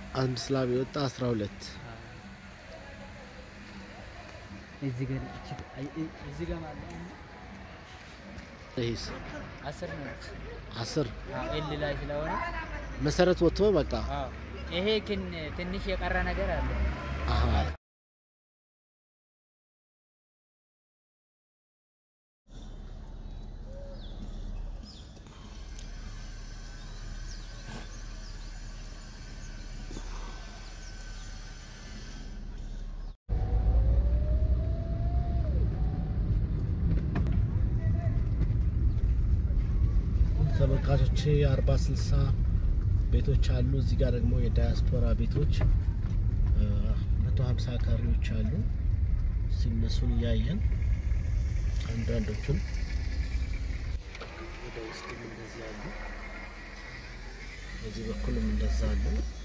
አንድ ስላብ የወጣ አስራ ሁለት እዚህ ጋር እቺ- አይ- እ- እዚህ ጋር ማለት ነው ይሄስ አስር ነች። አስር አዎ ኤል ላይ ስለሆነ መሰረት ወጥቶ በቃ አዎ ይሄ ግን ትንሽ የቀረ ነገር አለ። አሀ ተመልካቾች የአርባ ስልሳ ቤቶች አሉ። እዚህ ጋር ደግሞ የዳያስፖራ ቤቶች መቶ ሀምሳ ካሬዎች አሉ። ሲነሱን እያየን አንዳንዶቹን ወደ ውስጥም እንደዚህ አሉ። በዚህ በኩልም እንደዛ አሉ።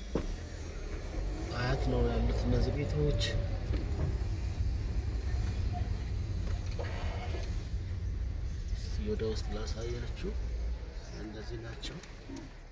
አያት ነው ያሉት እነዚህ ቤቶች። እስቲ ወደ ውስጥ ላሳያችሁ። እንደዚህ ናቸው።